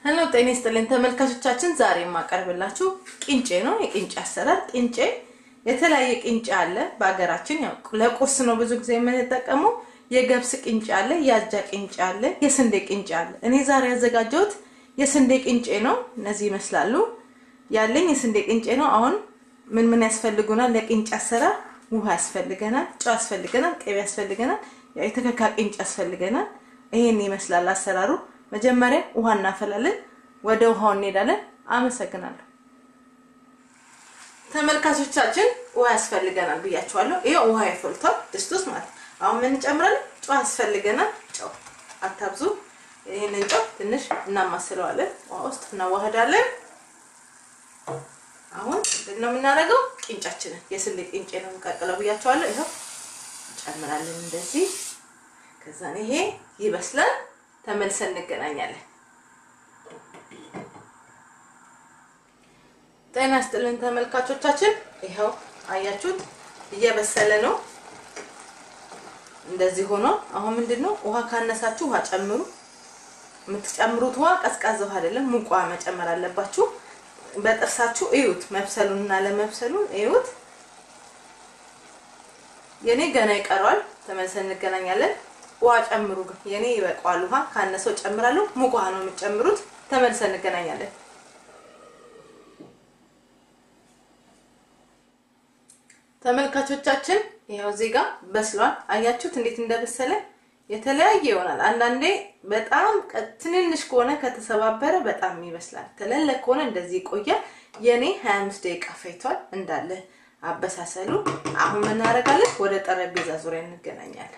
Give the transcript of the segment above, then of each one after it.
ሄሎ ጤና ይስጥልኝ ተመልካቾቻችን፣ ዛሬ የማቀርብላችሁ ቂንጬ ነው። የቂንጬ አሰራር ቂንጬ የተለያየ ቂንጬ አለ በሀገራችን። ያው ለቁርስ ነው ብዙ ጊዜ የምንጠቀመው። የገብስ ቂንጬ አለ፣ የአጃ ቂንጬ አለ፣ የስንዴ ቂንጬ አለ። እኔ ዛሬ ያዘጋጀሁት የስንዴ ቂንጬ ነው። እነዚህ ይመስላሉ። ያለኝ የስንዴ ቂንጬ ነው። አሁን ምን ምን ያስፈልጉናል? ለቂንጬ አሰራር ውሃ ያስፈልገናል፣ ጨው ያስፈልገናል፣ ቅቤ ያስፈልገናል፣ ያው የተከካ ቂንጬ ያስፈልገናል። ይሄን ይመስላል አሰራሩ። መጀመሪያ ውሃ እናፈላለን። ወደ ውሃው እንሄዳለን። አመሰግናለሁ። ተመልካቾቻችን ውሃ ያስፈልገናል ብያችኋለሁ። ይሄው ውሃ ይፈልቷል ድስት ውስጥ ማለት አሁን ምን እንጨምራለን? ጨው ያስፈልገናል። ጨው አታብዙ። ይሄንን ጨው ትንሽ እናማስለዋለን። ውሃ ውስጥ እናዋህዳለን። አሁን ምንድን ነው የምናደርገው? ቂንጫችንን የስንዴ ቂንጬ ነው የምንቀቅለው ብያችኋለሁ። ይኸው እንጨምራለን እንደዚህ። ከዛን ይሄ ይበስላል። ተመልሰን እንገናኛለን። ጤና ይስጥልን ተመልካቾቻችን፣ ይኸው አያችሁት እየበሰለ ነው። እንደዚህ ሆኖ አሁን ምንድነው ውሃ ካነሳችሁ ውሃ ጨምሩ። የምትጨምሩት ውሃ ቀዝቃዛ ውሃ አይደለም፣ ሙቅ ውሃ መጨመር አለባችሁ። በጥርሳችሁ እዩት፣ መብሰሉን እና ለመብሰሉን እዩት። የኔ ገና ይቀረዋል። ተመልሰን እንገናኛለን። ውሃ ጨምሩ። ግን የኔ ይበቃዋል። ውሃ ካነሰው ጨምራለሁ። ሙቅ ውሃ ነው የምትጨምሩት። ተመልሰን እንገናኛለን። ተመልካቾቻችን ይኸው እዚህ ጋር በስሏል። አያችሁት እንዴት እንደበሰለ የተለያየ ይሆናል። አንዳንዴ በጣም ትንንሽ ከሆነ ከተሰባበረ በጣም ይበስላል። ትልልቅ ከሆነ እንደዚህ ይቆያል። የኔ 25 ደቂቃ ፈይቷል እንዳለ አበሳሰሉ። አሁን ምን እናደርጋለን? ወደ ጠረጴዛ ዙሪያ እንገናኛለን።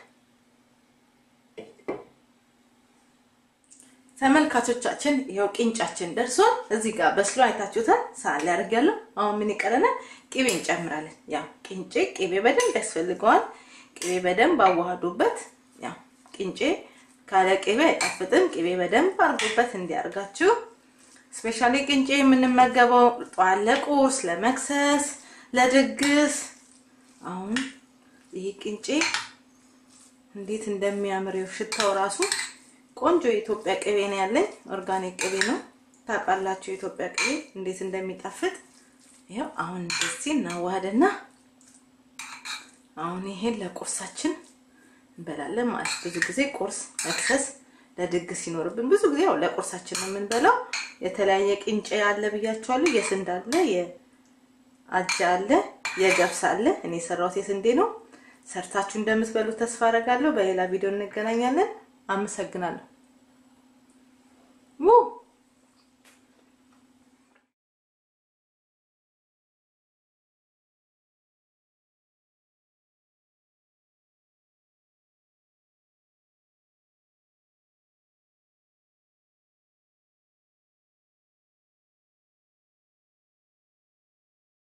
ተመልካቾቻችን ይኸው ቂንጫችን ደርሷል። እዚህ ጋር በስሎ አይታችሁታል። ሳህን ላይ አድርጊያለሁ። አሁን ምን ይቀረናል? ቅቤ እንጨምራለን። ያው ቂንጬ ቅቤ በደንብ ያስፈልገዋል። ቅቤ በደንብ አዋህዱበት። ያው ቂንጬ ካለ ቅቤ አይጣፍጥም። ቅቤ በደንብ አድርጉበት እንዲያርጋችሁ። ስፔሻሊ ቂንጬ የምንመገበው ጠዋት ለቁርስ፣ ለመክሰስ፣ ለድግስ። አሁን ይሄ ቂንጬ እንዴት እንደሚያምር ሽታው ራሱ ቆንጆ የኢትዮጵያ ቅቤ ነው ያለኝ። ኦርጋኒክ ቅቤ ነው ታውቃላችሁ፣ የኢትዮጵያ ቅቤ እንዴት እንደሚጣፍጥ ይኸው። አሁን እንደዚህ እናዋህደና አሁን ይሄን ለቁርሳችን እንበላለን ማለት ብዙ ጊዜ ቁርስ፣ መክሰስ፣ ለድግስ ሲኖርብን ብዙ ጊዜ ያው ለቁርሳችን ነው የምንበላው። የተለያየ ቂንጬ አለ ብያችኋለሁ። የስንዴ አለ፣ የአጃ አለ፣ የገብስ አለ። እኔ የሰራሁት የስንዴ ነው። ሰርታችሁ እንደምትበሉት ተስፋ አደርጋለሁ። በሌላ ቪዲዮ እንገናኛለን። አመሰግናለሁ።